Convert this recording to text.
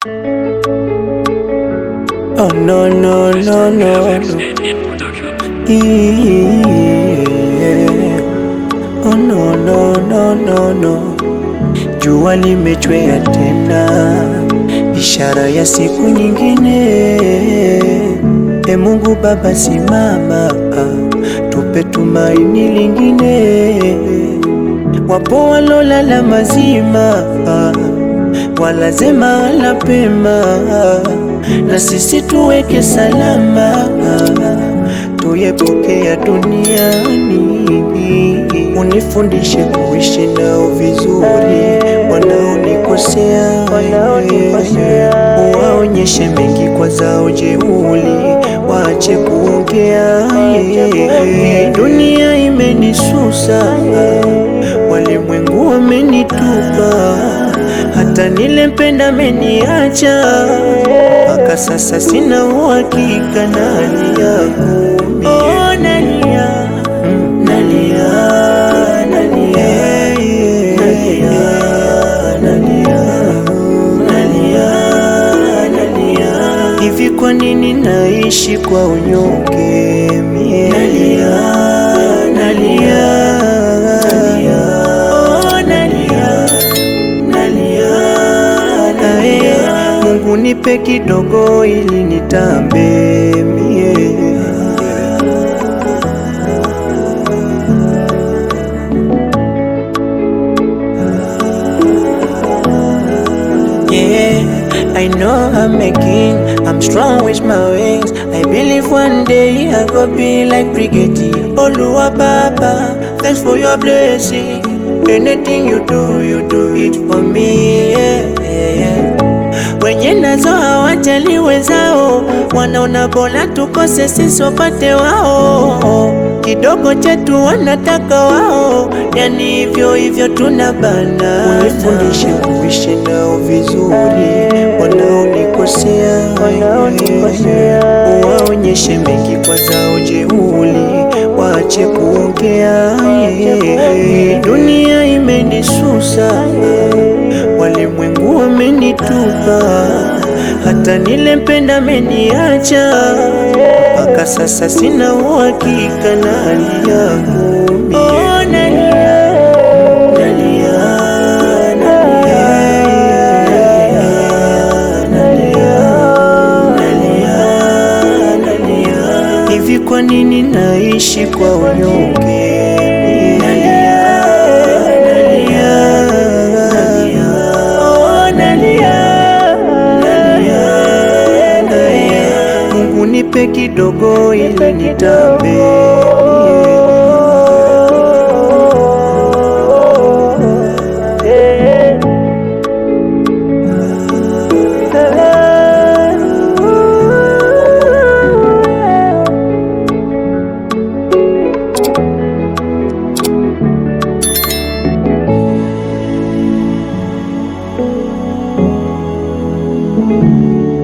Oh no no no no no. Yeah. Oh no no no no no. Jua limechwea tena, ishara ya siku nyingine. E Mungu Baba, simama, tupe tumaini lingine. Wapo walolala mazima, walazema wala pema, na sisi tuweke salama, tuyepokea duniani. Unifundishe kuishi nao vizuri, wanaonikosea uwaonyeshe mengi kwa zao jeuli, waache kuongea. Dunia imenisusa, walimwengu wamenitupa, hata nilempenda ameniacha, mpaka sasa sina uhakika na hali yangu. Oh, nalia, nalia, nalia, nalia, nalia, nalia, nalia. Hivi kwa nini naishi kwa unyonge mie? Nalia, nalia, nalia, oh, nalia, nalia, nalia. Mungu nipe kidogo ili nitambe mie. Yeah, I know I'm a king. I'm strong with my wings. I believe one day I go be like Brigadier Oluwa Baba. Thanks for your blessing. Anything you do, you do it for me. Yeah, yeah. Wenye nazo hawajali wenzao, wanaona bora tukose sisi wapate wao. Kidogo chetu wanataka wao, yani hivyo hivyo tunabana. Unifundishe kuishi nao vizuri, wanaonikosea uwaonyeshe mengi kwa zao jeuli, waache kuongea. Dunia imenisusa, walimwengu wamenitupa, hata nilempenda ameniacha, mpaka sasa sina uhakika na hali yangu mie. Oh, nalia, nalia, nalia, nalia, nalia, nalia. Hivi kwa nini naishi kwa unyonge? Nalia, nalia, nalia, oh, nalia, nalia, nalia. Mungu nipe kidogo ili nitambe Thank you.